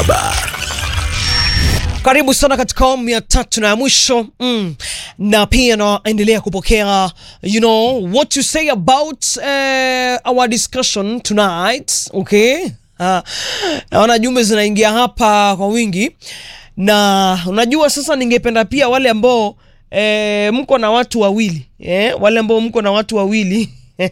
Karibu sana katika awamu ya tatu na ya mwisho mm. na pia naendelea kupokea you know what you say about uh, our discussion tonight okay. Uh, naona jumbe zinaingia hapa kwa wingi, na unajua sasa, ningependa pia wale ambao eh, mko na watu wawili eh, wale ambao mko na watu wawili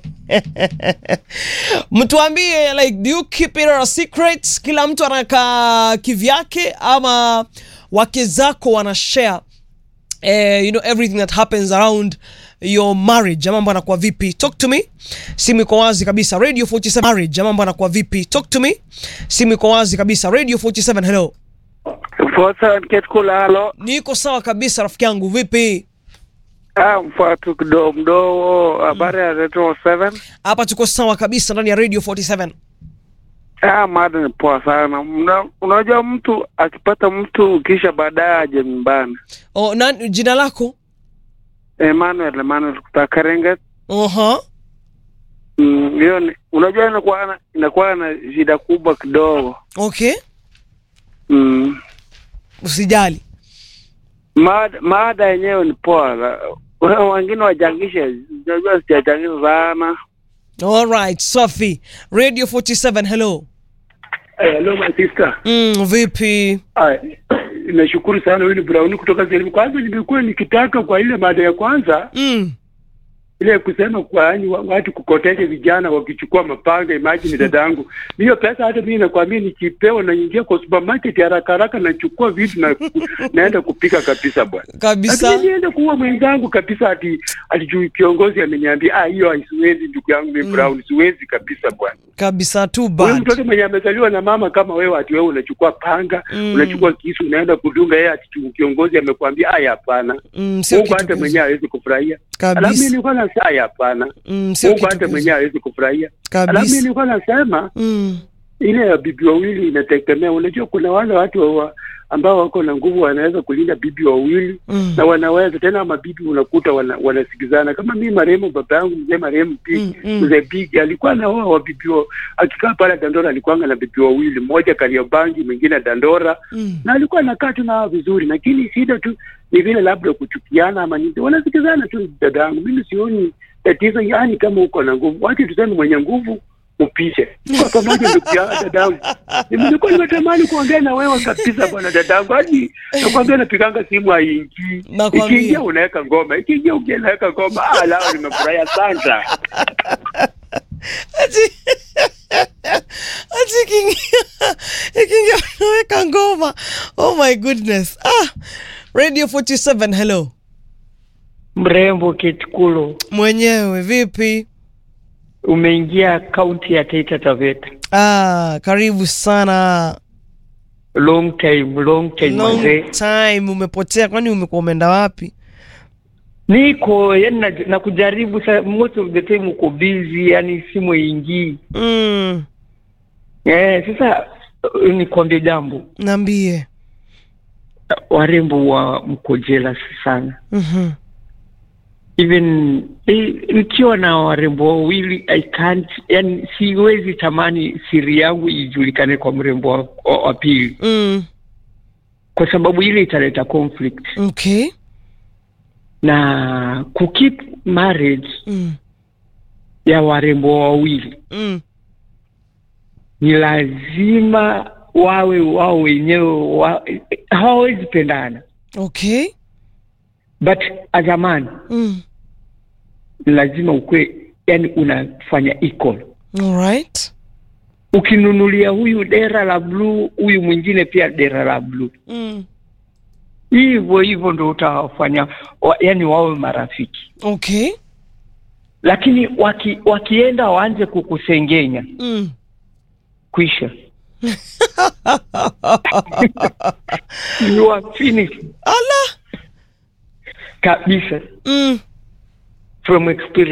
mtuambie like do you keep it a secret kila mtu anakaa kivyake ama wake zako wana share eh, you know everything that happens around your marriage ama mambo anakuwa vipi talk to me simu iko wazi kabisa radio 47 marriage ama mambo anakuwa vipi talk to me simu iko wazi kabisa radio 47 hello Mfuata Ketkula, halo. niko sawa kabisa rafiki yangu vipi Ah, mfuatu kidogo mdogo, habari ya Retro 7. hapa tuko sawa kabisa ndani ya radio 47 Ah, mada ni poa sana. Mna, unajua mtu akipata mtu kisha baadaye aje nyumbani. oh, na, jina lako Emmanuel, Emmanuel kutoka Karenget. uh-huh. Mm, hiyo ni- unajua inakuwa na, inakuwa na shida kubwa kidogo. okay Mm. usijali Mada, mada yenyewe ni poa. La- Wewe wengine wachangishe. Unajua sijachangisha sana. alright safi radio 47 hello Eh, Hello my sister. mm, vipi Ah, nashukuru sana huyu ni Brown kutoka Selimu. Kwanza nilikuwa nikitaka kwa ile mada ya kwanza mm. ile kusema kwa yani wa- watu kukotesha vijana wakichukua mapanga. Imagine dadangu, hiyo pesa hata mimi nakwambia, nikipewa naingia kwa supermarket haraka haraka nachukua vitu na naenda kupika kabisa bwana. kabisa Lakini niende kuua mwenzangu kabisa, ati ati juu kiongozi ameniambia ah, hiyo siwezi ndugu yangu mimi Brown, siwezi kabisa bwana. kabisa too Huyu bad mtoto mwenye amezaliwa na mama kama wewe, ati wewe unachukua panga Mm. unachukua kisu unaenda kudunga yeye, ati tu- kiongozi amekwambia aya, hapana. mm, sio Mungu kitu hata kizuri. mwenyewe hawezi kufurahia. Alafu mimi kabisa nilikuwa nasema aya, hapana. mm, sio Mungu kitu hata kizuri. mwenyewe hawezi kufurahia. Alafu mimi kabisa nilikuwa nasema mm. ile ya bibi wawili inategemea. Unajua kuna wale watu wa, ambao wako na nguvu wanaweza kulinda bibi wawili Mm. na wanaweza tena, mabibi unakuta wana, wanasikizana. Kama mimi marehemu baba yangu mzee marehemu Big Mm, mm. mzee Big alikuwa na wao wa bibi wa, akikaa pale Dandora alikuwa na bibi wawili, mmoja Kariobangi, mwingine Dandora Mm. na alikuwa anakaa tu nao vizuri, lakini shida tu ni vile labda kuchukiana ama nini, wanasikizana tu. Dadangu, mimi sioni tatizo, yani kama uko na nguvu, wacha tuseme mwenye nguvu upishe kwa pamoja, ndugu yangu dadangu. Nilikuwa nimetamani kuongea na wewe kabisa bwana dadangu, hadi nakwambia napiganga simu haingii, Nakwambia. ikiingia unaweka ngoma, ikiingia ukia unaweka ngoma. Ah, lao nimefurahia sana. ati ati ikiingia ikiingia unaweka ngoma oh my goodness ah radio 47 hello Mrembo Kitkulu, mwenyewe vipi umeingia kaunti ya Taita Taveta. ah karibu sana Long time, long time long mazee. time umepotea kwani umekuwa umeenda wapi Niko yani na, na kujaribu sa, most of the time uko busy, yani simu ingii. mm. Eh, sasa uh, nikwambie jambo, naambie warembo wa mko jealous sana. Mhm. Even eh, nikiwa na warembo wawili I can't, yani siwezi tamani siri yangu ijulikane kwa mrembo wa, wa, wa pili, mm. kwa sababu ile italeta conflict okay na kukeep marriage mm. ya warembo wawili Mm. ni lazima wawe wao wenyewe wa, hawawezi pendana, okay but as a man mm. ni lazima ukwe, yani unafanya equal. alright Ukinunulia huyu dera la bluu, huyu mwingine pia dera la bluu, mm. hivyo hivyo ndo utawafanya wa, yani wawe marafiki, okay lakini waki, wakienda waanze kukusengenya mm. kwisha you are finished ala kabisa mm. from experience